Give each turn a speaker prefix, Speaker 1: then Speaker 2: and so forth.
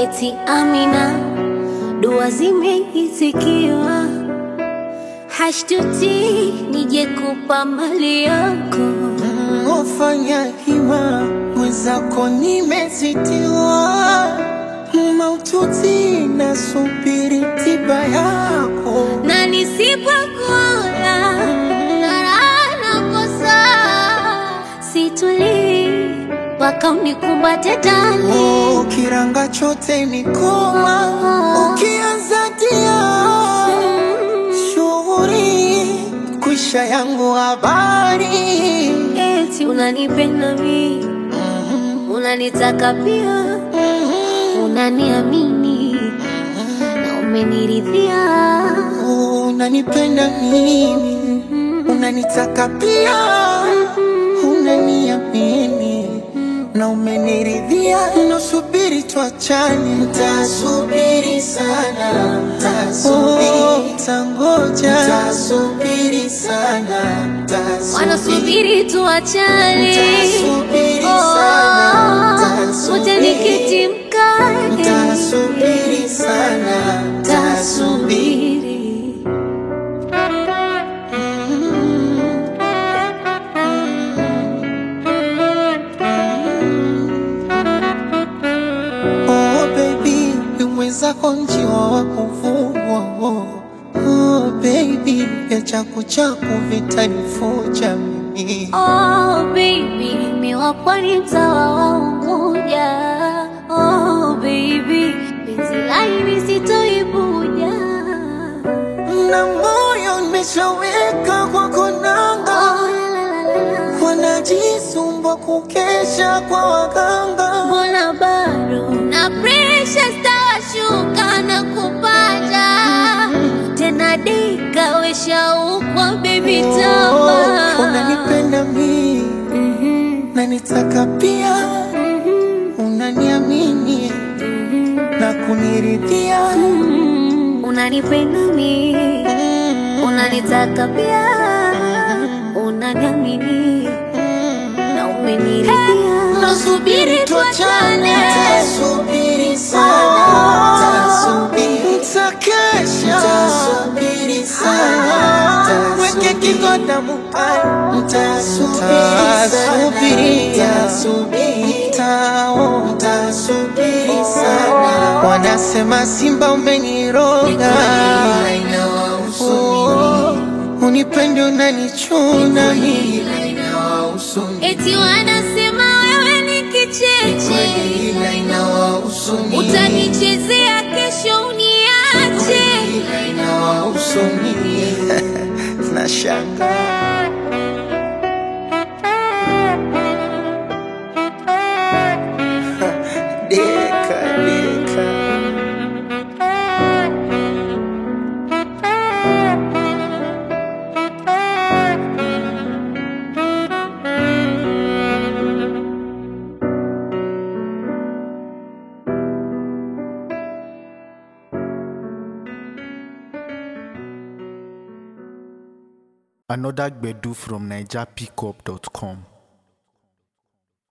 Speaker 1: eti Amina, dua zimeitikiwa, hashtuti nije kupa mali yako.
Speaker 2: Ufanya hima mwenzako, nimezitiwa maututi, nasubiri tiba yako.
Speaker 1: na nisipokula ng'ara nakosa, situlii mpaka unikumbate ndani.
Speaker 2: Oh, kiranga chote ni koma, ukianza dia shughuri kwisha yangu habari
Speaker 1: Eti unanipenda mi, unanitaka pia, unaniamini na umeniridhia.
Speaker 2: unanipenda mimi, unanitaka pia, unaniamini na umeniridhia. Nasubiri tuachane, ntasubiri sana, ntasubiri, ntangoja, ntasubiri sana, ntasubiri
Speaker 1: Wanasubiri tuachane,
Speaker 2: Nitasubiri sana, nitasubiri.
Speaker 1: uje nikiti mkate,
Speaker 2: Ntasubiri sana, ntasubiri
Speaker 1: tasubiri
Speaker 2: Oh baby, ni mwenzako njiwa wa kuvugwa oh. Oh baby, ya chaku chaku vitanifuja mimi
Speaker 1: Oh baby, miwa pwani mtawa wa Unguja. Oh baby, penzi laini sitoibuja.
Speaker 2: na moyo nimeshaweka kwako nanga,
Speaker 1: Oh, la, la, la, la.
Speaker 2: wanajisumbua kukesha kwa waganga.
Speaker 1: Mbona bado na presha stawashuka na kupata tena dika weshaukwa baby tama
Speaker 2: Oh, unanipenda mimi
Speaker 1: Mhm,
Speaker 2: na nitaka pia,
Speaker 1: mhm,
Speaker 2: unaniamini na kuniridhia.
Speaker 1: mhm. unanipenda mi unanitaka pia unaniamini na umeniridhia
Speaker 2: Nasubiri tuachane, tasubiri sana, tasubiri, takesha, tasubiri sana, weke kigoda mupani, tasubiri, tasubiri, tao, tasubiri sana. Wanasema Simba umeniroga, Oh, unipende unanichuna mimi
Speaker 1: eti wanasema wewe ni kicheche utanichezea kesho uniache
Speaker 2: Nashanga deka deka
Speaker 3: Another Gbedu from NigerPickup.com.